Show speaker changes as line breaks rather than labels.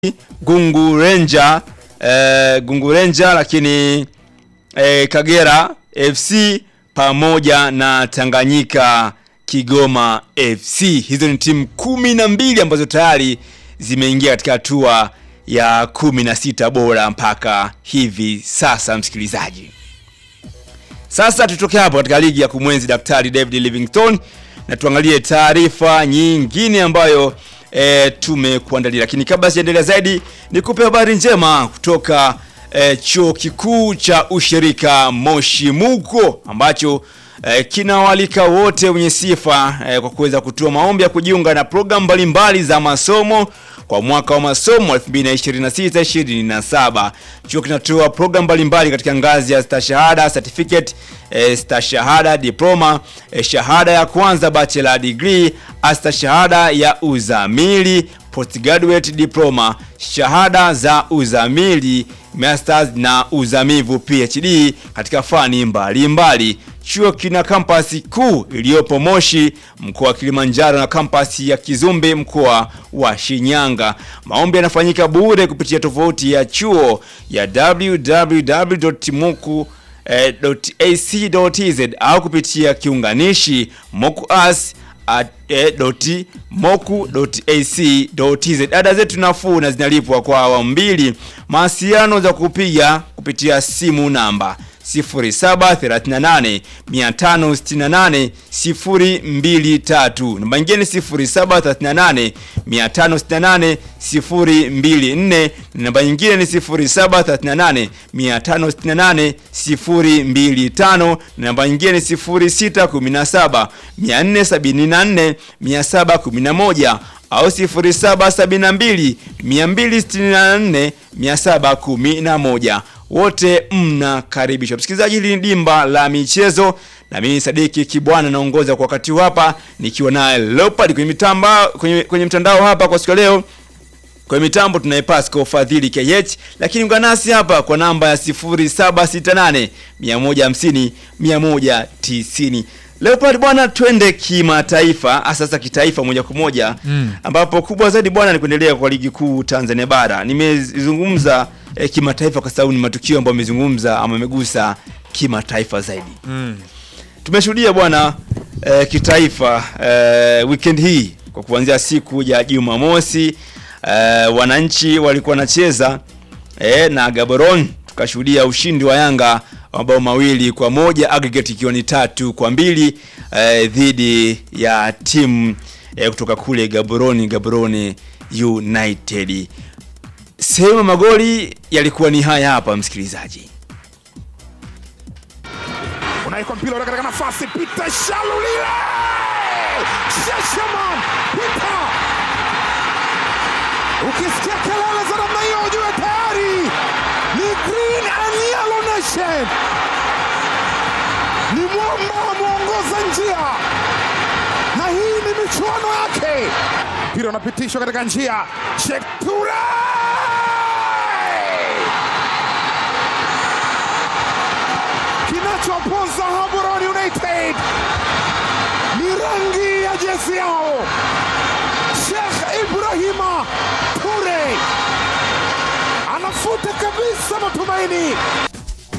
Gungu Ranger eh, Gungu Ranger lakini eh, Kagera FC pamoja na Tanganyika Kigoma FC. Hizo ni timu kumi na mbili ambazo tayari zimeingia katika hatua ya kumi na sita bora mpaka hivi sasa, msikilizaji. Sasa tutoke hapo katika ligi ya kumwenzi Daktari David Livingstone na tuangalie taarifa nyingine ambayo e, tumekuandalia, lakini kabla sijaendelea zaidi, nikupe habari njema kutoka e, chuo kikuu cha ushirika Moshi Muko ambacho e, kinawalika wote wenye sifa e, kwa kuweza kutoa maombi ya kujiunga na programu mbalimbali za masomo kwa mwaka wa masomo 2026-2027. Chuo kinatoa programu mbalimbali katika ngazi ya stashahada, certificate, eh, stashahada, diploma, eh, shahada ya kwanza, bachelor degree, astashahada ya uzamili, postgraduate diploma, shahada za uzamili, masters na uzamivu PhD katika fani mbalimbali. Chuo kina kampasi kuu iliyopo Moshi mkoa wa Kilimanjaro na kampasi ya Kizumbi mkoa wa Shinyanga. Maombi yanafanyika bure kupitia tovuti ya chuo ya www.moku.ac.tz au kupitia kiunganishi mokuas moku.ac.tz. Ada zetu nafuu na zinalipwa kwa awamu mbili. Mawasiliano za kupiga kupitia simu namba 0738 568 023. Namba nyingine 0738 568 024. Namba nyingine ni 0738 568 025. Namba nyingine ni 0617 474 711 au 0772 264 711 wote mnakaribishwa. Msikilizaji, hili ni dimba la michezo na mimi Sadiki Kibwana naongoza kwa wakati hapa nikiwa naye Leopard kwenye mitamba kwenye, kwenye mtandao hapa kwa siku leo. Kwenye mitambo tunaye Pascal Fadhili KH, lakini ungana nasi hapa kwa namba ya 0768 150 190. Leopard bwana, twende kimataifa, sasa kitaifa moja kwa moja mm, ambapo kubwa zaidi bwana ni kuendelea kwa ligi kuu Tanzania bara. Nimezungumza eh, kimataifa kwa sababu ni matukio ambayo amezungumza ama amegusa kimataifa zaidi
Mm.
tumeshuhudia bwana eh, kitaifa eh, weekend hii kwa kuanzia siku ya Jumamosi eh, wananchi walikuwa wanacheza eh, na Gaborone, tukashuhudia ushindi wa Yanga wa mabao mawili kwa moja aggregate ikiwa ni tatu kwa mbili eh, dhidi ya timu eh, kutoka kule Gaborone, Gaborone United. Sehemu ya magoli yalikuwa ni haya hapa, msikilizaji.
Unawekwa mpira ule katika nafasi, Peter Shalulile Sheshaman Peter, ukisikia kelele za namna hiyo ujue tayari ni Green and Yellow Nation, ni mwamba ameongoza njia, na hii ni michuano yake. Mpira unapitishwa katika njia, Shekture kinachoponza Gaborone United ni rangi ya jezi yao. Sheikh Ibrahima Ture anafuta kabisa matumaini